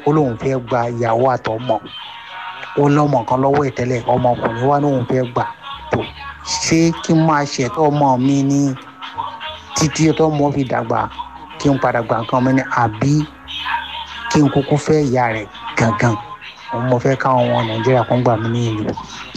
ó lóun fẹ́ gba ìyàwó àtọmọ ó lọ́mọ kan lọ́wọ́ ìtẹ́lẹ̀ ọmọkùnrin wa lóun fẹ́ gbà tó ṣé kí n máa ṣètò ọmọ mi ní títí tó mọ́ fi dàgbà kí n padà gbà nǹkan mi ní àbí kí n kúkú fẹ́ ìyá rẹ̀ gangan òun mo fẹ́ káwọn ọmọ nàìjíríà kan gbà mí ní ìlú.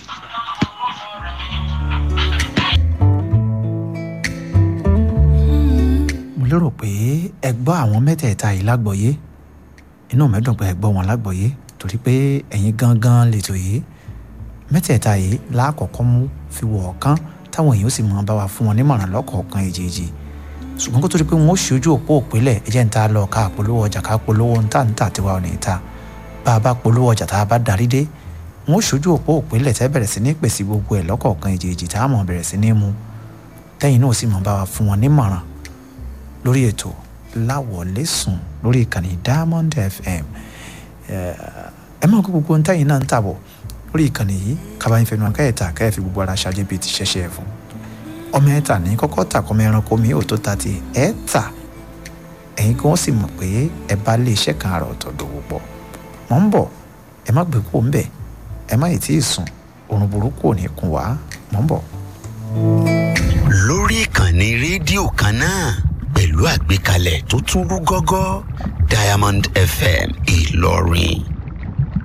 mo lérò pé ẹ gbọ́ àwọn mẹ́tẹ̀ẹ̀ta yìí lágbọ̀ọ́yé inú mi dùn pé ẹ gbọ́ wọn lágbọ̀ọ́yé torí pé ẹ̀yin gangan lètò yìí mẹ́tẹ̀ẹ̀ta yìí lákọ̀ọ́kọ́ mú fi wọ̀ ọ̀kan táwọn èèyàn sì máa bá wa fún wọn nímọ̀ràn lọ́kọ̀ọ̀kan èjèèjì ṣùgbọ́n kó tó di pé wọ́n ṣojú òpó òpínlẹ̀ ẹ̀jẹ̀ ń ta lọ ká polówó ọjà ká polówó ń tà ń tà tiwa ò ní ta bá a bá polówó ọjà tá a bá darí dé wọ́n ṣojú òpó òpínlẹ̀ tẹ́ bẹ̀rẹ̀ sí ní pèsè gbogbo ẹ̀ lọ́kọ̀ọ̀kan èjèèjì tá a mọ̀ bẹ̀rẹ̀ sí ní mu tẹ́yìn náà sì máa bá wa fún wọn nímọ̀ràn lórí ètò láwọlé sùn lórí ìkànnì Diamond FM ẹ máa kó gbogbo ntẹ́yìn náà ń tàbọ̀ lórí ìkànnì yìí kábàáyé fẹnu akẹ́yẹ̀ta kẹ́ẹ̀fì gbogbo ara ṣáájú bíi ti ṣẹ̀ṣẹ̀ ẹ̀ fún ọmọ ẹ̀ta ní kọ́kọ́ tà kọ́mọ ẹranko mi ò tó ta ti ẹ̀ tà ẹ̀yin kí wọ́n sì mọ̀ pé ẹ bá lé iṣẹ́ kan àrà ọ̀tọ̀ dòwò pọ̀ mọ̀ ń bọ̀ ẹ má gbé kó ń bẹ̀ ẹ má ì tí ì sùn oorun burúkú ò ní kún wá mọ̀ ń bọ̀. lórí ìkànnì rédíò kan náà pẹ̀lú àgbékalẹ̀ tó tún rú gọ́gọ́ Diamond FM Ìlọrin